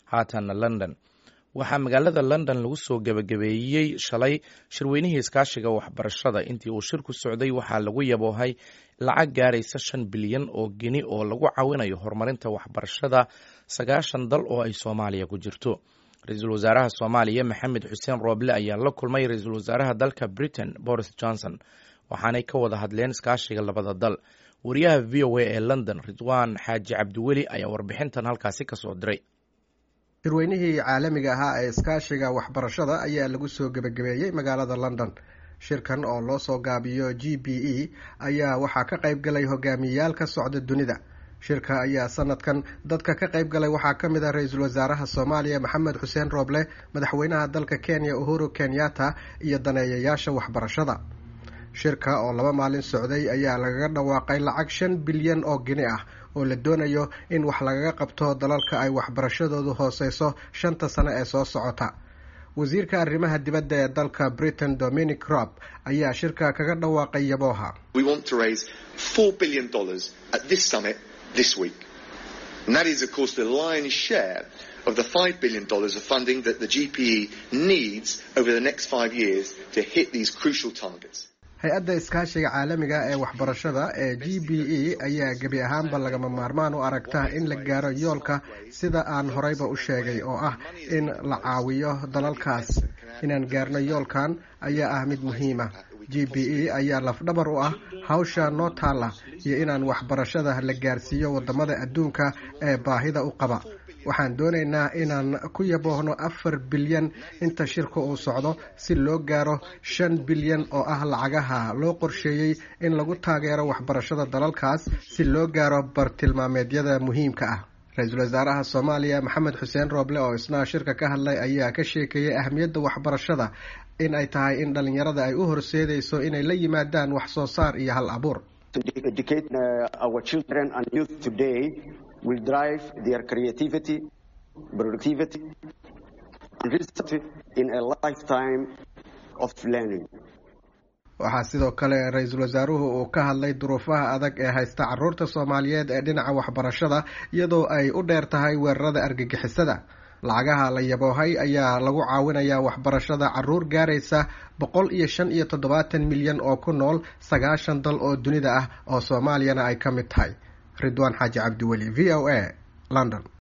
haatanna london waxaa magaalada london lagu soo gebagabeeyey shalay shirweynihii iskaashiga waxbarashada intii uu shirku socday waxaa lagu yaboohay lacag gaaraysa shan bilyan oo geni oo lagu caawinayo horumarinta waxbarashada sagaashan dal oo ay soomaaliya ku jirto ra-iisul wasaaraha soomaaliya maxamed xuseen rooble ayaa la kulmay ra-iisul wasaaraha dalka britain boris johnson waxaanay ka wada hadleen iskaashiga labada dal wariyaha v o a ee london ridwaan xaaji cabdiweli ayaa warbixintan halkaasi kasoo diray shirweynihii caalamiga ahaa ee iskaashiga waxbarashada ayaa lagu soo gebagabeeyey magaalada london shirkan oo loo soo gaabiyo g b e ayaa waxaa ka qayb galay hogaamiyeyaal ka socda dunida shirka ayaa sanadkan dadka ka qayb galay waxaa ka mid ah ra-iisul wasaaraha soomaaliya maxamed xuseen rooble madaxweynaha dalka kenya uhuru kenyatta iyo daneeyayaasha waxbarashada shirka oo laba maalin socday ayaa lagaga dhawaaqay lacag shan bilyan oo gini ah oo la doonayo in wax lagaga qabto dalalka ay waxbarashadoodu hooseyso shanta sano ee soo socota wasiirka arrimaha dibadda ee dalka britain dominic rob ayaa shirka kaga dhawaaqay yabooha this week. And that is, of course, the lion's share of the $5 billion of funding that the GPE needs over the next five years to hit these crucial targets. hay-adda iskaashiga caalamiga ee waxbarashada ee g b e ayaa gebi ahaanba lagama maarmaan u aragta in la gaaro yoolka sida aan horeyba u sheegay oo ah in la caawiyo dalalkaas inaan gaarno yoolkan ayaa ah mid muhiima g b e ayaa lafdhabar u ah hawsha noo taalla iyo inaan waxbarashada la gaarsiiyo wadamada adduunka ee baahida u qaba waxaan doonaynaa inaan ku yaboohno afar bilyan inta shirka uu socdo si loo gaaro shan bilyan oo ah lacagaha loo qorsheeyey in lagu taageero waxbarashada dalalkaas si loo gaaro bartilmaameedyada muhiimka ah ra-iisul wasaaraha soomaaliya maxamed xuseen rooble oo isna shirka ka hadlay ayaa ka sheekeeyey ahmiyadda waxbarashada in ay tahay in dhalinyarada ay u horseedayso inay la yimaadaan wax soo saar iyo hal abuur will drive their creativity, productivity, and result in a lifetime of learning. waxaa sidoo kale ra-iisul wasaaruhu uu ka hadlay duruufaha adag ee haysta caruurta soomaaliyeed ee dhinaca waxbarashada iyadoo ay u dheer tahay weerarada argagixisada lacagaha la yaboohay ayaa lagu caawinayaa waxbarashada caruur gaaraysa boqol iyo shan iyo toddobaatan milyan oo ku nool sagaashan dal oo dunida ah oo soomaaliyana ay ka mid tahay ridwaan xaaji cabdiweli v o a london